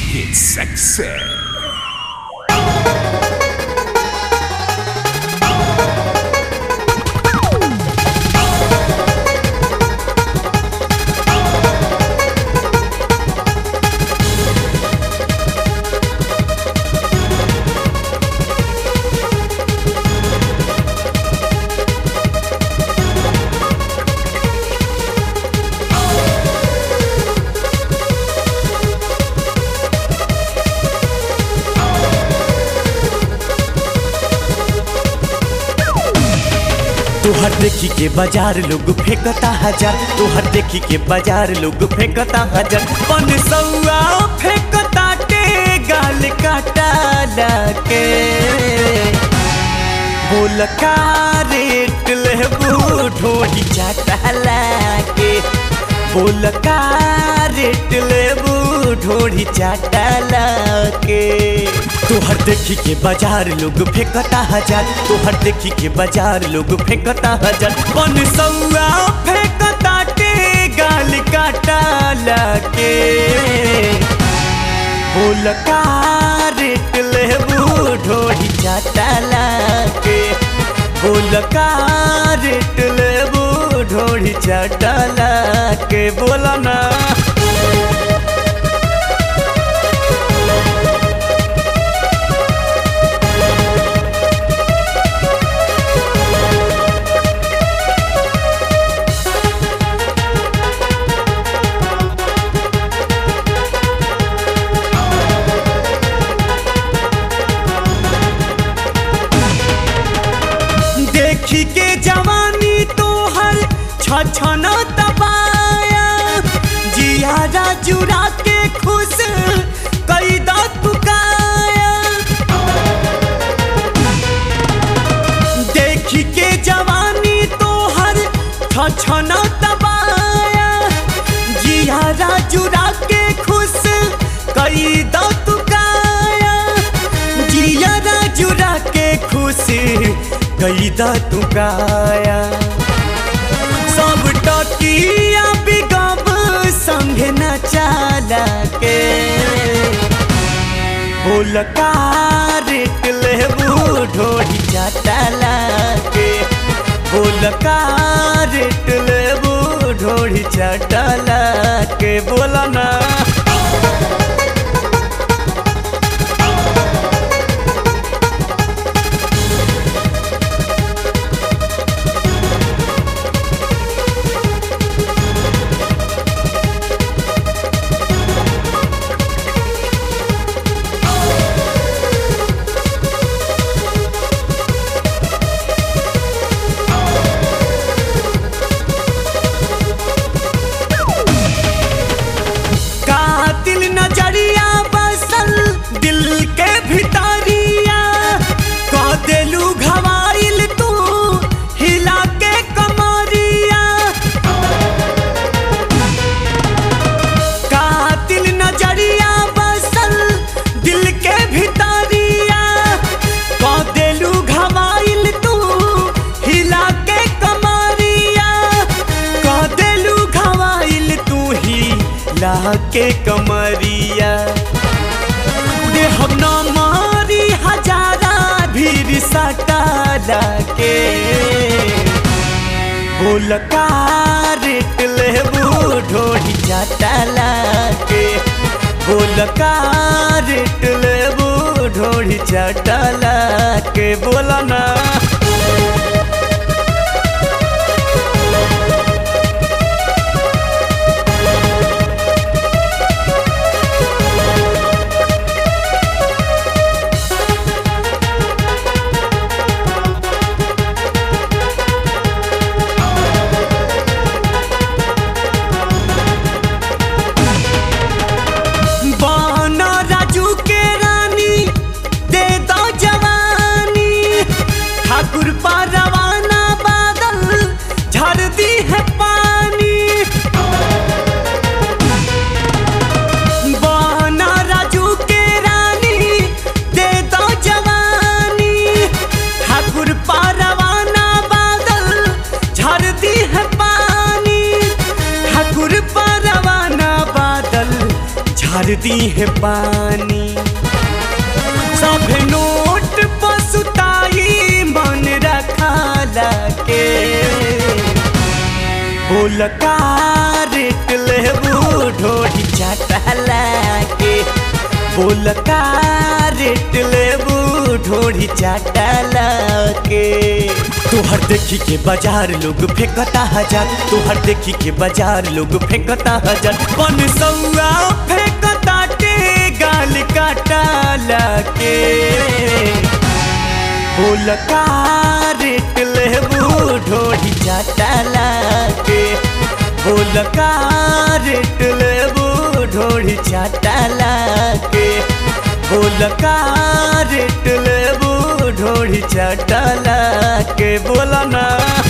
get sexy. तोहर देखी के बाजार लोग फेंकता हजार तोहर देखी के बाजार लोग फेंकता हजार पन सौआ फेंकता टे गाल काटा के बोल का रेट लेबू ढोली चाटा के बोल का रेट लेबू ढोली चाटा के तोहर देखी के बाजार लोग फेंकता हजार तोहर देखी के बाजार लोग फेंकता हजार पन सौआ फेंकता टे गाल काटा के बोल का रेट लेबू ढोली चाटा के बोल का रेट लेबू ढोली चाटा के बोला ना देखी के जवानी तोहर छछन तबाया जियारा जुरा के खुश कई दुकाया देखी के जवानी तोहर छछन तबाया जियारा जुरा के खुश कई दुकाया जियारा जुरा के खुश कई दुकाया सब टकिया बिगब संग न चाला के बोल का रेट लेबू ढोली चाटला के बोल का रेट लेबू ढोली चाटला के बोला ना कातिल नजरिया बसल दिल के भितरिया कह देलू घवाइल तू हिला के कमरिया कातिल नजरिया बसल दिल के भितरिया कह देलू घवाइल तू हिला के कमरिया कह देलू घवाइल तू ही ला के कमरिया दे हम न मारी हजारा भीड़ सटाला के बोल का रेट लेबू ढोली चाटला के बोल का रेट लेबू ढोली चाटला के बोला ना बाना राजू के रानी दे दो जवानी ठाकुर पी है पानी सब नोट पसुताई मन रखाला के बोल का रेट लेबू ढोढ़ी चाटला के बोल का रेट लेबू ढोढ़ी चाटला के तोहर देखी के बाजार लोग फेंकता हजार तोहर देखी के बाजार लोग फेंकता हजार पन सौआ फेंकता के गाल काटला के बोल का रेट लेबू ढोढ़ी चाटला के बोल का रेट लेबू ढोढ़ी चाटला के बोल का रेट लेबू ढोढ़ी चाटला के बोला ना